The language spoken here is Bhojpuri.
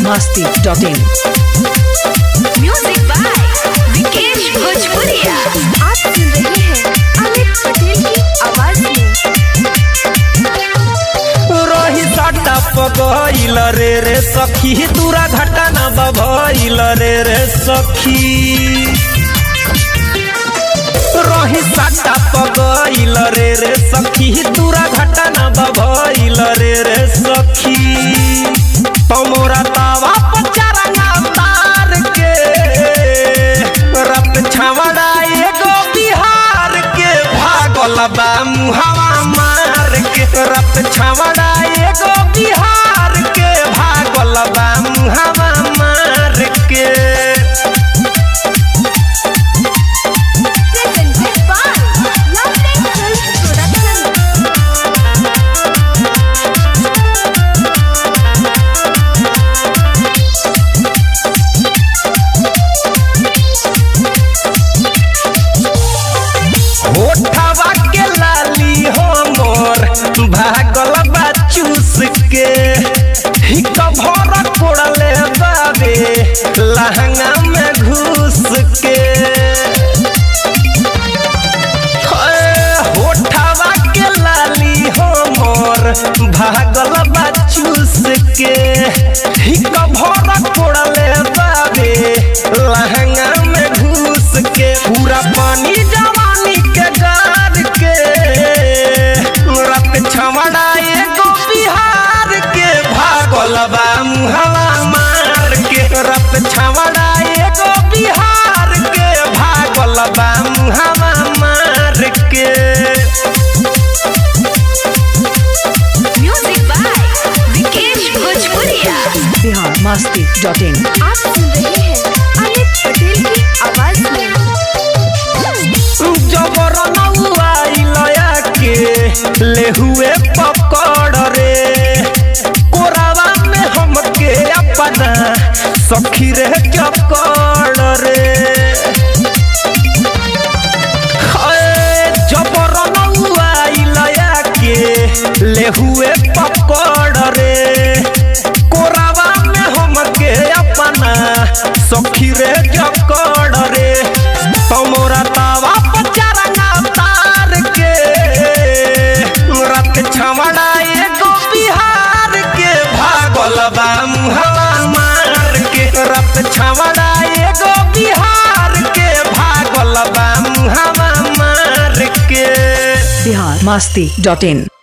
masti.in म्यूजिक बाय विकेश भोजपुरिया आप सुन रहे हैं अमित पटेल की आवाज में रही सट्टा पगइल रे रे सखी दूरा घटा न बभइल रे रे सखी रही सट्टा पगइल रे रे सखी दूरा घटा न बभइल रे रे सखी तमोरा तावा पचारंगा तार के रत छावड़ा एगो बिहार के भागल बा मुहावा मार के रत छावड़ा एगो बिहार के भागल बा मुहावा मार के presented by Lovely Films Production. होठवा के लाली हमर भागल बा चूस के हिक भर कोड़ले बाबे लहंगा में घुस के हे, होठवा के लाली हमर भागल बा चूस के हिक भर कोड़ले बाबे लहंगा में घुस के पूरा पानी जवानी के गार के रत छमड़ा एगो बिहार के भागल बा मुहवा मार के रत छमड़ा एगो बिहार के भागल बा मुहवा मार के म्यूजिक बाय विकेश भोजपुरिया बिहार masti.in आप सुन रहे हैं अमित पटेल की आवाज में जबर नौआइलया के ले हुए पकड़ रे कोरावा में हमके अपना सखी रे चकड़ रे हाय, जबर नौआइलया के ले हुए पकड़ रे कोरावा में हमके अपना सखी रे जकड़ रे तमोरा तावा पचारंगा तार के रत छमड़ा एगो बिहार के भागल बा मुहवा मार के रत छमड़ा एगो बिहार के भागल बा मुहवा मार के बिहार masti.in